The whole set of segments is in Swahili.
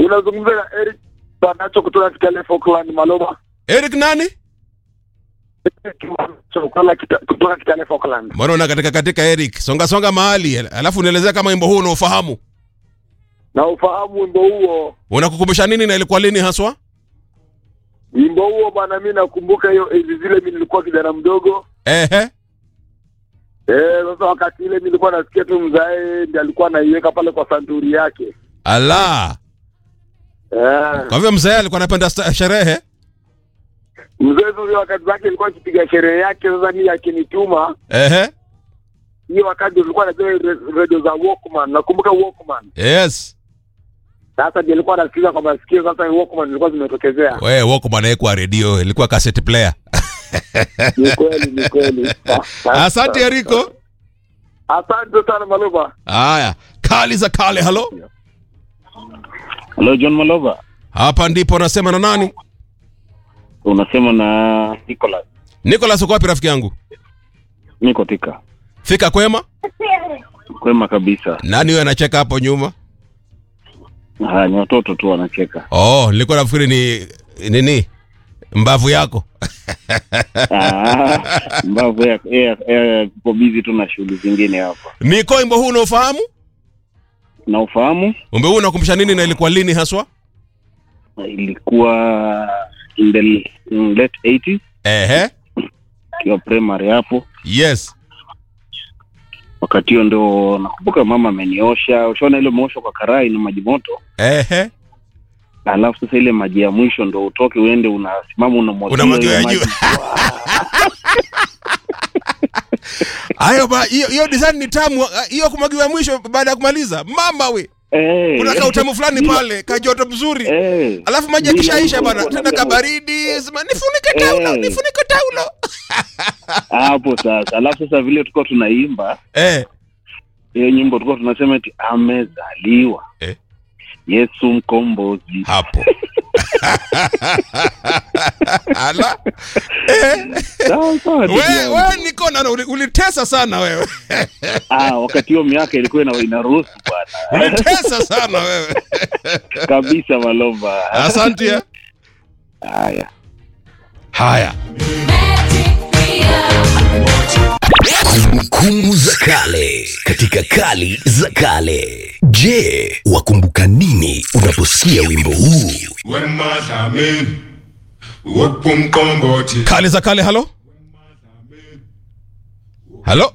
Unazungumza na Eric Banacho kutoka Kitale Falkland Maloma. Eric nani? Eric Banacho kutoka Kita- kutoka Kitale Falkland. Mbona una katika katika Eric? Songa songa mahali. Alafu unielezea kama wimbo huu unaofahamu. Na ufahamu wimbo huo. Unakukumbusha nini na ilikuwa lini haswa? Wimbo huo bwana, mimi nakumbuka hiyo enzi zile, mimi nilikuwa kijana mdogo. Ehe. Eh, sasa wakati ile nilikuwa nasikia tu mzae ndiye alikuwa anaiweka pale kwa santuri yake. Ala. Eh, Kwa hivyo mzee alikuwa anapenda sta- sherehe. mzee sasa wakati zake alikuwa akipiga sherehe yake, sasa mimi akinituma Ehe. hiyo wakati ulikuwa na zile re- radio za Walkman, nakumbuka Walkman. Yes. Sasa ndiye alikuwa anasikiza kwa masikio, sasa Walkman zilikuwa zimetokezea. We Walkman haikuwa redio, ilikuwa cassette player. Ni kweli, ni kweli. Asante Eriko. Asante sana Maluma. Haya, kali za kale, halo. Hello John Malova, Hapa ndipo nasema na nani? unasema na Nicholas. Nicholas uko wapi rafiki yangu? Niko Thika. Fika kwema? Kwema kabisa. Nani huyo anacheka hapo nyuma? Ah, ni watoto tu wanacheka. Oh, nilikuwa nafikiri ni nini? Mbavu yako. Ah, mbavu ya ya- ya- kuko busy tu na shughuli zingine hapa. Niko wimbo huu unaofahamu? Na ufahamu Wimbo huu unakumbusha nini na ilikuwa lini haswa? ilikuwa in the in late 80s Ehe. kiwa primary hapo. Yes. Wakati hiyo ndo nakumbuka mama ameniosha. Ushaona ile umeoshwa kwa karai na maji moto. Ehe. Alafu sasa ile maji ya mwisho ndo utoke uende unasimama unamwagia Unamwagia ile ya juu. maji. Hayo ba hiyo hiyo design ni tamu. Hiyo kumwagiwa mwisho baada ya kumaliza. Mama we. Eh. Kuna kautamu fulani Bila- pale, kajoto mzuri. Eh. Alafu maji Bila yakishaisha bwana, mtu tena anakuwa kabaridi, sema nifunike taulo, Eh. nifunike taulo. hapo sasa. Alafu sasa vile tulikuwa tunaimba Eh. hiyo nyimbo, tulikuwa tunasema eti amezaliwa Eh. Yesu mkombozi. Hapo. Ala. Eh. Sawa sawa. ndugu We, yangu. we niko na uli- ulitesa sana wewe. Ah, wakati hiyo miaka ilikuwa ina inaruhusu bwana Ulitesa sana wewe. kabisa, Malova. Asante. eh. Haya. Haya. Kumbukumbu za kale katika kali za kale. Je, wakumbuka nini unaposikia wimbo huu? wemadlamini wokumqombothi Kale za kale, halo. Halo.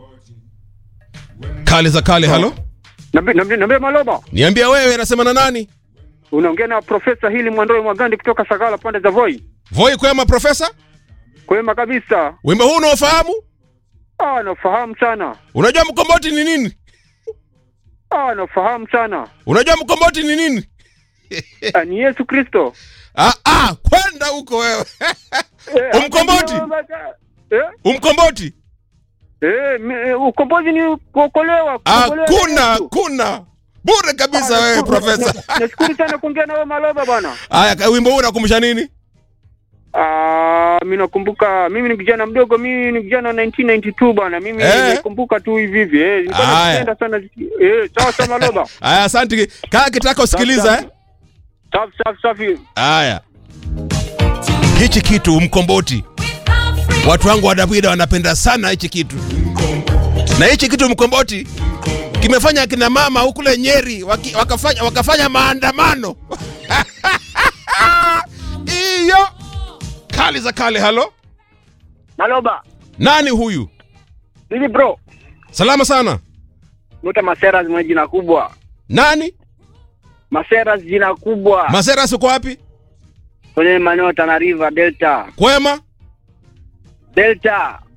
Kale za kale, halo. Nambe Maloma, Niambia wewe nasema na nani? unaongea na Profesa Hili Mwandoe Mwagandi kutoka Sagala pande za Voi. Voi kwema profesa? Kwema kabisa. Wimbo huu unaofahamu? Ah, nafahamu sana. Unajua mkomboti ni nini? Ah, nafahamu sana. Unajua mkomboti ni nini? Ah, ni Yesu Kristo. Ah, ah, kwenda huko wewe. Eh, Umkomboti? Eh? Umkomboti? Eh, mi- eh, ukombozi ni kuokolewa. kuokolewa na Hakuna, Yesu. kuna. Bure kabisa Ah, wewe nashukuru- profesa. na- Nashukuru sana kuongea na wewe Maloma bwana. Haya, ka- wimbo huu unakumbusha nini? Ah, mimi nakumbuka mimi ni kijana mdogo, mimi ni kijana wa 1992 bwana. Mimi Eh. nakumbuka tu hivi hivi. Eh, nilikuwa Haya. napenda sana. Eh, sawa sawa Maloma. Haya, asante. Kaa kitaka usikiliza eh. Safi safi safi. Haya. Hichi kitu mkomboti. Watu wangu wa Davida wanapenda sana hichi kitu. Na hichi kitu mkomboti kimefanya kina mama huku kule Nyeri waki, wakafanya wakafanya maandamano. Iyo kali za kale. Halo, Maloma. nani huyu? Hivi bro, Salama sana. Muta Maseras mwenye jina kubwa. Nani? Maseras jina kubwa. Maseras uko wapi? Kwenye maeneo ya Tana River Delta. Kwema? Delta.